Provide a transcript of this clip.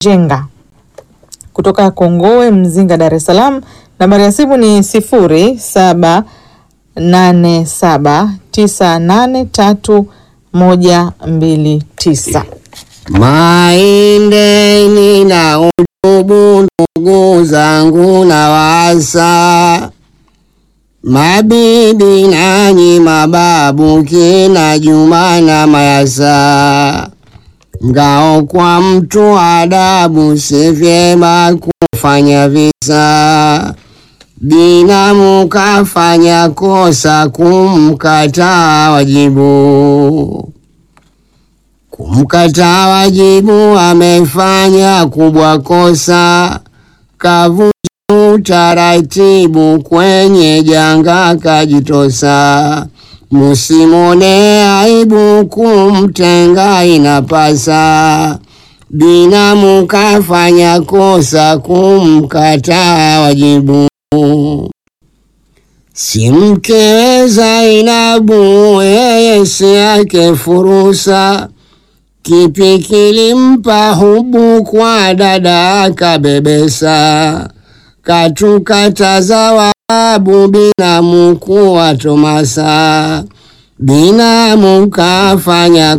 Jenga kutoka Kongowe Mzinga, Dar es Salaam. Nambari ya simu ni sifuri saba nane saba tisa nane tatu moja mbili tisa. Maindeni na utubu, ndugu zangu na wasa, mabibi nanyi mababu, kina Juma na Mayasa, ngao kwa mtu adabu, si vyema kufanya visa. Binamu kafanya kosa kumkataa wajibu kumkataa wajibu, amefanya kubwa kosa, kavunja utaratibu, kwenye janga kajitosa. Musimone aibu, kumtenga inapasa. Binamu kafanya kosa, kumkataa wajibu si mkewe Zainabu, yeye si yake furusa Kipi kilimpa hubu kwa dada akabebesa, katukata zawabu binamu kuwa tomasa, binamu kafanya